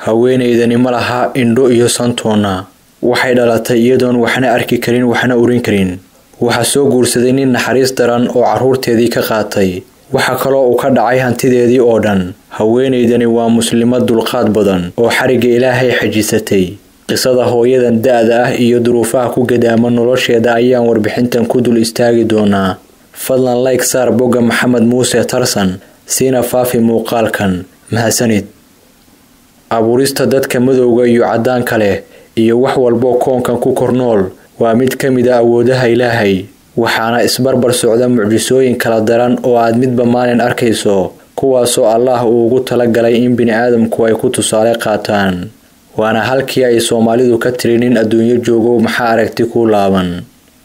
haweenaydani ma laha indho iyo santoonna waxay dhalatay iyadoon waxna arki karin waxna urin karin waxaa soo guursaday nin naxariis daran oo carruurteedii ka qaatay waxaa kaloo uu ka dhacay hantideedii oo dhan haweenaydani waa muslimad dulqaad badan oo xarigga ilaahay xajisatay qisada hooyadan da-da ah iyo duruufaha ku gadaama nolosheeda ayaan warbixintan ku dul istaagi doonaa fadlan layg saar bogga maxamed muuse tarsan siina faafi muuqaalkan mahadsanid abuurista dadka madowga iyo caddaanka leh iyo wax walboo koonkan ku kor nool waa mid ka mid a awoodaha ilaahay waxaana isbarbar socda mucjisooyin kala daran oo aad midba maalin arkayso kuwaasoo allaah uu ugu talagalay in bini-aadamku ay ku tusaale qaataan waana halkii ay soomaalidu ka tiri nin adduunyo joogo maxaa aragti ku laaban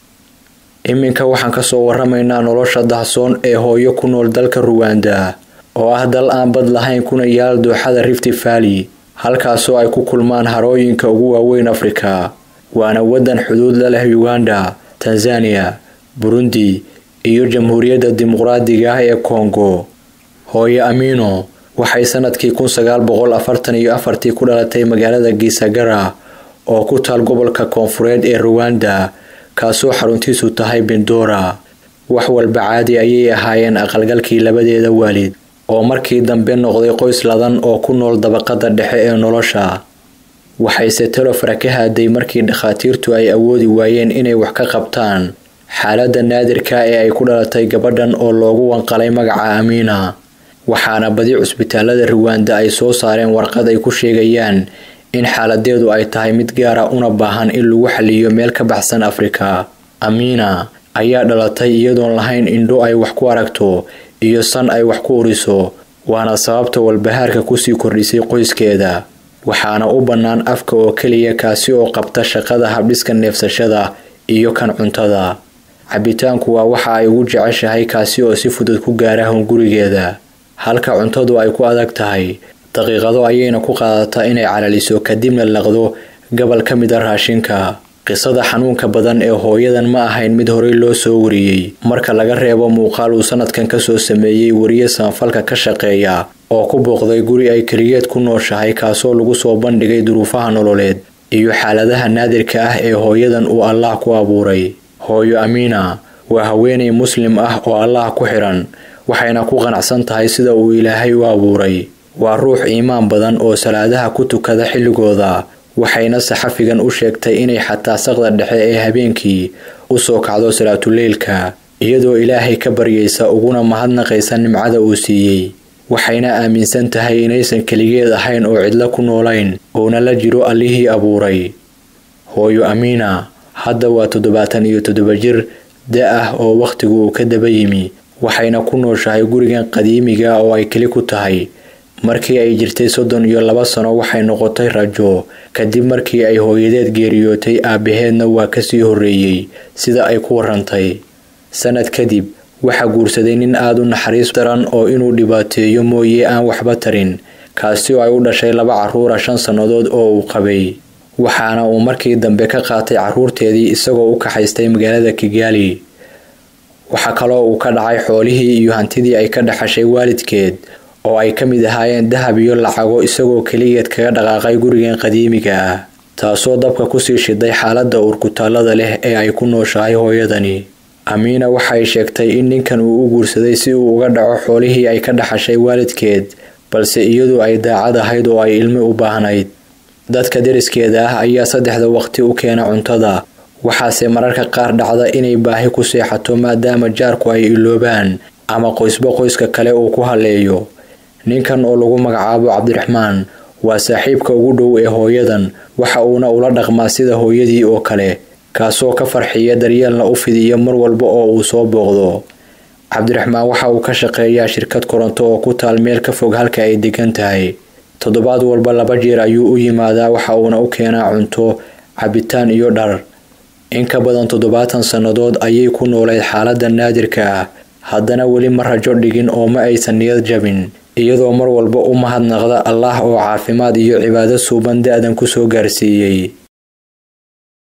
iminka waxaan kasoo waramaynaa nolosha dahsoon ee hooyo ku nool dalka ruwanda oo ah dal aan bad lahayn kuna yaal dooxada rifti valley halkaasoo ay ku kulmaan harooyinka ugu waaweyn afrika waana waddan xuduud la leh uganda tanzaniya burundi iyo jamhuuriyadda dimuqraadiga ah ee kongo hooyo amino waxay sanadkii kun sagaal boqol afartan iyo afartii ku dhalatay magaalada gisagara oo ku taal gobolka koonfureed ee ruwanda kaasoo xaruntiisu tahay bindora wax walba caadi ayay ahaayeen aqalgalkii labadeeda waalid oo markii dambe noqday qoys ladan oo ku nool dabaqada dhexe ee nolosha waxayse telofara ka haaday markii dhakhaatiirtu ay awoodi waayeen inay wax ka qabtaan xaaladda naadirka ee ay ku dhalatay gabadhan oo loogu wanqalay magaca amiina waxaana badi cusbitaalada ruwanda ay soo saareen warqad ay ku sheegayaan in xaaladeedu ay tahay mid gaara una baahan in lagu xaliyo meel ka baxsan afrika amiina ayaa dhalatay iyadoon lahayn indho ay wax ku aragto iyo san ay wax ku uriso waana sababta walbahaarka kusii kordhisay qoyskeeda waxaana u bannaan afka oo keliya kaasi oo qabta shaqada habdhiska neefsashada iyo kan cuntada cabitaanku waa waxa ay ugu jeceshahay kaasi oo si fudud ku gaara hungurigeeda halka cuntadu ay ku adag tahay daqiiqado ayayna ku qaadataa inay calaliso kadibna laqdo gobol ka mid a raashinka qisada xanuunka badan ee hooyadan ma ahayn mid horey loo soo wariyey marka laga reebo muuqaal uu sanadkan kasoo sameeyey wariye saanfalka ka shaqeeya oo ku booqday guri ay keliyeed ku nooshahay kaasoo lagu soo bandhigay duruufaha nololeed iyo xaaladaha naadirka ah ee hooyadan uu allaah ku abuuray hooyo amiina waa haweenay muslim ah oo allaah ku xidhan waxayna ku qanacsan tahay sida uu ilaahay u abuuray waa ruux iimaan badan oo salaadaha ku tukada xilligooda waxayna saxafigan u sheegtay inay xataa saqda dhexe ee habeenkii u soo kacdo salaatuleylka iyadoo ilaahay ka baryaysa uguna mahadnaqaysa nimcada uu siiyey waxayna aaminsan tahay inaysan keligeed ahayn oo cidlo ku noolayn uuna la jiro allihii abuuray hooyo amiina hadda waa toddobaatan iyo toddoba jir da ah oo wakhtigu uu ka daba yimi waxayna ku nooshahay gurigan qadiimiga oo ay keli ku tahay markii ay jirtay soddon iyo laba sano waxay noqotay rajo kadib markii ay hooyadeed geeriyootay aabaheedna waa kasii horreeyey sida ay ku warantay sanad kadib waxaa guursaday nin aada u naxariis daran oo inuu dhibaateeyo mooye aan waxba tarin kaasi oo ay u dhashay laba carruura shan sannadood oo uu qabay waxaana uu markii dambe ka qaatay carruurteedii isagoo u kaxaystay magaalada kigaali waxaa kaloo uu ka dhacay xoolihii iyo hantidii ay ka dhaxashay waalidkeed oo ay ka mid ahaayeen dahab iyo lacago isagoo keligeed kaga dhaqaaqay gurigan qadiimiga ah taasoo dabka kusii shiday xaaladda uurkutaallada leh ee ay ku nooshahay hooyadani amiina waxay sheegtay in ninkan uu u guursaday si uu uga dhaco xoolihii ay ka dhaxashay waalidkeed balse iyadu ay daacad ahayd oo ay ilmi u baahnayd dadka deriskeeda ah ayaa saddexda waqti u keena cuntada waxaase mararka qaar dhacda inay baahi ku seexato maadaama jaarku ay iloobaan ama qoysba qoyska kale uu ku haleeyo ninkan oo lagu magacaabo cabdiraxmaan waa saaxiibka ugu dhow ee hooyadan waxa uuna ula dhaqmaa sida hooyadii oo kale kaasoo ka farxiya daryeelna u fidiya mar walba oo uu soo booqdo cabdiraxmaan waxa uu ka shaqeeyaa shirkad koronto oo ku taal meel ka fog halka ay degan tahay toddobaad walba laba jeer ayuu u yimaadaa waxa uuna u keenaa cunto cabitaan iyo dhar in ka badan toddobaatan sannadood ayay ku noolayd xaaladda naadirka ah haddana weli ma rajo dhigin oo ma aysan niyad jabin iyadoo mar walba u mahadnaqda allaah oo caafimaad iyo cibaado suuban da-dan kusoo gaarsiiyey